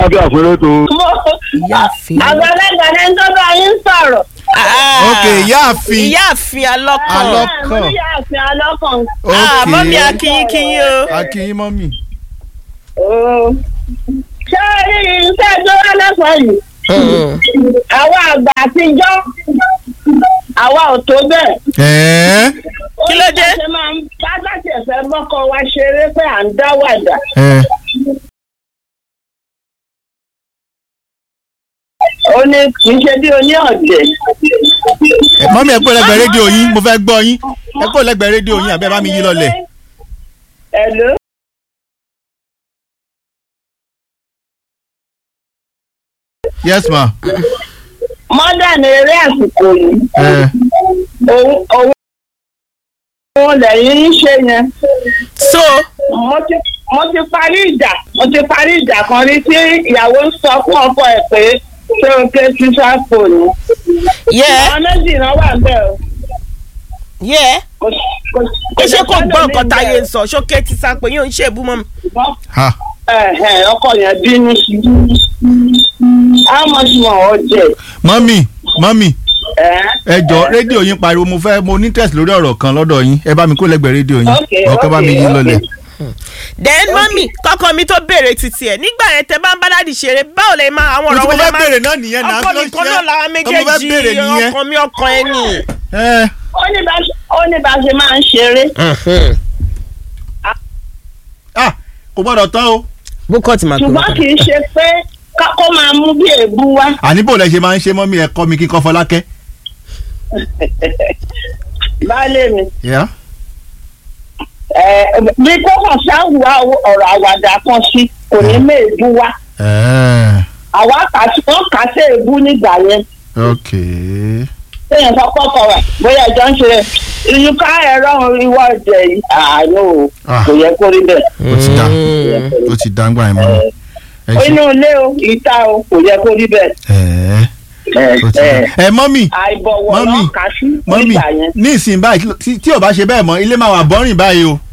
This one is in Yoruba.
Lábẹ́ àfẹ́rẹ́ tó. mo ìyáàfin àgbàlagbà ní tó bá yín sọ̀rọ̀. Ah, ok ìyáàfin ìyáàfin alọ́kàn Alọ́kàn. mo yà sí alọ́kàn. Ah, ok mọ́mí akínyín kínyín o. akínyín mọ́mí. Oo. ṣé rí iṣẹ́ tó wá lọ́sàn-án yìí àwa àgbà àtijọ́ àwa ò tó bẹ́ẹ̀. ẹ̀ẹ́ Kí ló dé? Ó ní bá ṣe máa ń bá láti ẹ̀fẹ́ bọ́kọ wa ṣeré pé à ń dá wàdà. ẹ̀ ó ní kì í ṣe bí oní ọ̀dẹ̀. mọ́mí ẹ kó lẹ́gbẹ̀ẹ́ rédíò yín mo fẹ́ gbọ́ yín ẹ kó lẹ́gbẹ̀ẹ́ rédíò yín àbẹ́ bá mi yí lọlẹ̀. Hello? yes ma. modern eré àsìkò yìí ẹ̀ òun òun òun lẹ́yìn ń ṣe yẹn. so mo ti mo ti parí ìjà mo ti parí ìjà kan rí tí ìyàwó ń sọ fún ọkọ ẹ̀ pé ṣé o ké sísá fóònù. yẹ àwọn méjì náà wà bẹ́ẹ̀ o. yẹ kò sí- kò sí- kò ṣé sí kò gbọ́ sọ́dọ̀ nǹkan mi táyé ń bẹ́ẹ̀. sọ ṣókè ti sá pé yóò ń ṣèbú mọ́ mi. ha Ẹ̀hẹ̀, ọkọ yẹn bínú sí i. how much more ọ jẹ? mọ́mí mọ́mí ẹ̀? ẹ jọ rédíò yín pariwo mo fẹ́ mo ní test lórí ọ̀rọ̀ kan lọ́dọ̀ yín ẹ bá mi kó lẹ́gbẹ̀ẹ́ rédíò yín Ok, ọkọ bá mi ok, yí ok. lọlẹ̀. then mọ́mí kọ́kọ́ mi tó béèrè títí ẹ̀ nígbà yẹn tẹ bá ń bá dádì ṣeré báwo lè máa àwọn mo ọ̀rọ̀ ti mo wọlé fẹ́ máa béèrè náà nìyẹn náà ọkọ kí ló nìkan ṣe náà làwọn Ọmọ fẹ́ béèrè méjèèjì nìyẹn. ọkàn mi ọkàn ẹ nì. ẹ ó ní bá ṣe- ó ní bá ṣe máa ń ṣeré. ah kò gbọ́dọ̀ tán o. bókọ́ ti máa pè ṣùgbọ́n kì í ṣe pé ká- kó máa mú bí èébú wá. àní bò lẹ ṣe máa ń ṣe mọ́mí ẹ kọ́ mi kíkọ́ fọlákẹ́. baálé mi Yeah. ẹ, bí kò kàn ṣáàwá ọ̀rọ̀ àwàdà kan sí kò ní mú èébú wá. Eh, àwa kà sí wọ́n kà sí èébú nígbà yẹn. ok. téèyàn sọ kọ́kọ́ rẹ̀ bóyá ẹjọ́ ń ṣe rẹ̀ ìyíká ẹ̀rọ ìwọ ọ̀jẹ̀ yìí àánú o Ah. kò yẹ kó rí bẹ́ẹ̀. ó ti dá ó ti dá ń gbà yín mọ́mí. ẹ ṣe inú ilé o ìta o kò yẹ kó rí bẹ́ẹ̀. ẹ ó ti ẹ, dá. ẹ mọ́mí àìbọ̀wọ̀ Mọ́mì, náà kà sí mọ́mí nígbà yẹn. ní ìsìn báyìí tí- tí ò bá ṣe bẹ́ẹ̀ mọ́ ilé máa wà bọ́rìn báyìí o.